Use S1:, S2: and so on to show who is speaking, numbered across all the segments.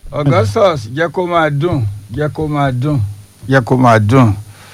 S1: augustus jẹ́ kó máa dùn jẹ́ kó máa dùn jẹ́ kó máa dùn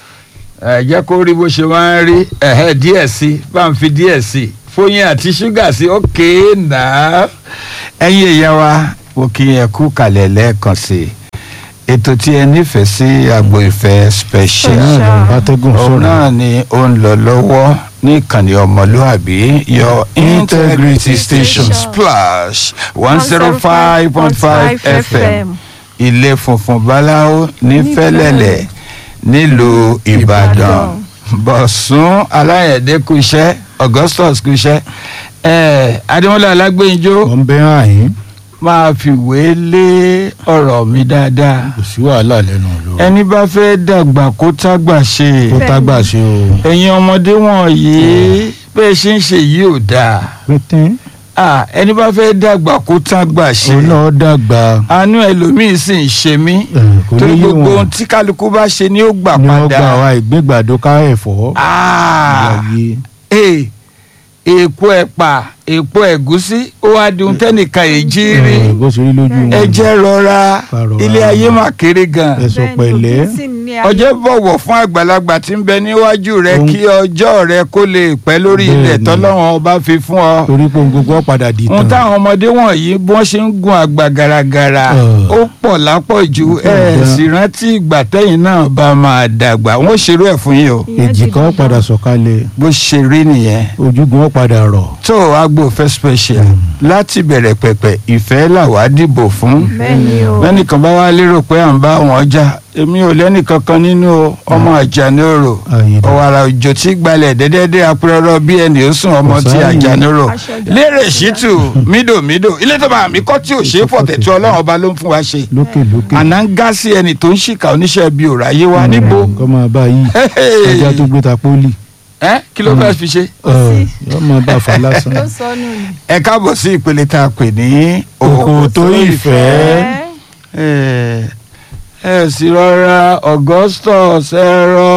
S1: ẹ jẹ́ kó rí bó ṣe máa ń rí ẹ̀hẹ́ díẹ̀ sí bá ń fi díẹ̀ sí fóyín àti ṣúgà sí ókè náà ẹ̀yin èèyàn wa mo kí ẹ kú kalẹ̀ lẹ́ẹ̀kan sí i ètò tí ẹ nífẹ̀ẹ́ sí agbo ìfẹ́ special
S2: bátẹ́gùn
S1: òun
S2: sọ̀rọ̀
S1: náà ni ó ń lọ lọ́wọ́ ní ìkànnì ọmọlúàbí your integrity station splash one zero five point five fm ilé funfun báláwo ní fẹ́lẹ́lẹ̀ nílùú ìbàdàn bọ̀sùn aláyẹ̀dẹ́ kúṣẹ́ augustus kúṣẹ́ ẹ̀ adémọ́lá alágbèjọ́
S2: wọ́n bẹ́ àyín
S1: máa fìwé lé ọ̀rọ̀ mi dáadáa
S2: kò sí wàhálà lẹ́nu ló
S1: ẹni bá fẹ́ dàgbà kó tágbà ṣe
S2: kó tágbà ṣe o
S1: ẹ̀yin ọmọdé wọ̀nyí bẹ́ẹ̀ ṣe ń ṣe yìí ò dáa
S2: pété
S1: Ah, ẹni bá fẹ́ dàgbà kó tágbà ṣe
S2: òun náà dàgbà
S1: àánú ẹlòmíín sì ń ṣe mí
S2: ẹ̀, kò ní
S1: torí
S2: yé
S1: gbogbo
S2: wọn
S1: ohun tí kálukú bá ṣe ni ó gbà
S2: ni wọ́n
S1: padà
S2: gba àwa ìgbégbàdo ká ẹ̀fọ́
S1: Ah,
S2: ìyáyé
S1: eh, èèpo ẹ̀pà èèpo ẹ̀gúsí ó wá di ohun tẹ́nìkan èjì rí
S2: ẹ̀, bó ṣe rí lójú wọn
S1: ẹ jẹ́ rọra
S2: Ká rọra.
S1: ilé ayé mà kéré gan
S2: ẹ sọ pẹ̀lẹ́
S1: ọjọ́ bọ̀wọ̀ fún àgbàlagbà tí ń bẹ níwájú rẹ
S2: Ohun-
S1: kí ọjọ́ rẹ kó lè pẹ́ lórí ilẹ̀
S2: Bẹ́ẹ̀ni.
S1: tọ́lọ́run ọba fi fún ọ.
S2: torí pé ohun gbogbo padà di
S1: ohun
S2: tán
S1: táwọn ọmọdé wọ̀nyí bí wọ́n ṣe ń gun àgbà gàràgàrà
S2: Ọ̀.
S1: ó pọ̀ lápọ̀jù
S2: Ó pọ̀
S1: ẹ̀
S2: gan.
S1: sì rántí ìgbà tẹ́yìn náà bá máa dàgbà wọ́n ṣerú ẹ̀ fún yín o
S2: èjìká ó padà sọ̀kalẹ̀
S1: bó ṣe rí nìyẹn.
S2: ojúgun ó padà rọ̀
S1: tó agbo fẹ́ special láti bẹ̀rẹ̀ pẹ̀pẹ̀ ìfẹ́ làwa dìbò fún
S3: bẹ́ẹ̀ni o
S1: lẹ́nìkan bá wá lérò pé à ń bá wọn jà èmi ò lẹ́nìkan kan nínú o, ọmọ àjànóró
S2: Àyìnbá.
S1: ọ̀wàrà òjò tí gbalẹ̀ dẹ́dẹ́dẹ́ apẹ́rọ́rọ́ bí ẹni ó sùn ọmọ tí
S2: Ọ̀sáyìn.
S1: àjànóró
S3: Aṣọ ìjà.
S1: lérè ṣítù mídòmídò ilé tó bá mi kọ́ tí ò ṣe é fọ̀tẹ̀ tí ọlọ́run ọba ló ń fún wa ṣe
S2: lókè lókè
S1: àná ń gá sí ẹni tó ń ṣìkà oníṣẹ́ bíi òráyé wa níbo
S2: kọ́ máa bá yìí ajá tó gbé ta pólì
S1: ẹ kí ló fẹ́ fi ṣe.
S2: ẹ̀, yọ́ máa bá fa lásán
S3: ló sọnù ni.
S1: ẹ káàbọ̀ sí ìpele tá a pè ní
S2: Òkò tó ìfẹ́.
S1: ẹ ẹ sì rọra augustus ẹ rọra